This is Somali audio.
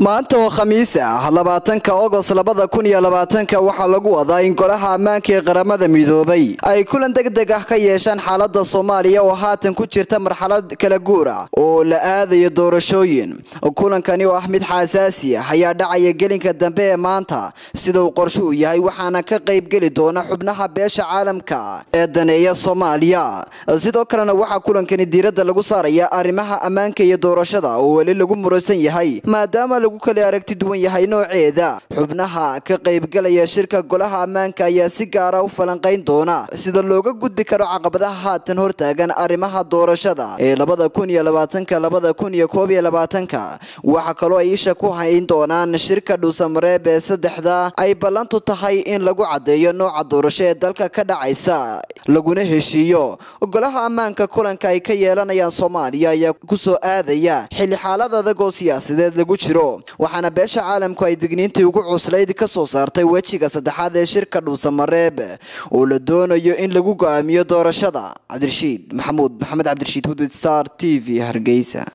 maanta oo khamiis ah labaatanka ogost labada kun iyo labaatanka waxaa lagu wadaa in golaha ammaanka ee qaramada midoobay ay kulan deg deg ah ka yeeshaan xaalada soomaaliya oo haatan ku jirta marxalad kala guur ah oo la aadayo doorashooyin kulankani oo ah mid xaasaasi ah ayaa dhacaya gelinka dambe ee maanta sida uu qorshe uu yahay waxaana ka qayb geli doona xubnaha beesha caalamka ee daneeya soomaaliya sidoo kalena waxaa kulankani diiradda lagu saaraya arrimaha ammaanka iyo doorashada oo weli lagu muransan yahay maadaama lagu kala aragti duwan yahay nooceeda xubnaha ka qaybgalaya shirka golaha ammaanka ayaa si gaara u falanqayn doona sida looga gudbi karo caqabadaha haatan hortaagan arrimaha doorashada ee labada kun iyo labaatanka labada kun iyo koob iyo labaatanka waxaa kaloo ay isha ku hayn doonaan shirka dhuusamareeb ee saddexda ay ballantu tahay in lagu caddeeyo nooca doorasho ee dalka ka dhacaysa laguna heshiiyo golaha ammaanka kulanka ay ka yeelanayaan soomaaliya ayaa kusoo aadaya xilli xaalad adag oo siyaasadeed lagu jiro waxaana beesha caalamku ay digniintii ugu cuslayd ka soo saartay wejiga saddexaad ee shirka dhuusamareeb oo la doonayo in lagu go'aamiyo doorashada cabdirashiid maxamuud maxamed cabdirashiid hudud star t v hargeysa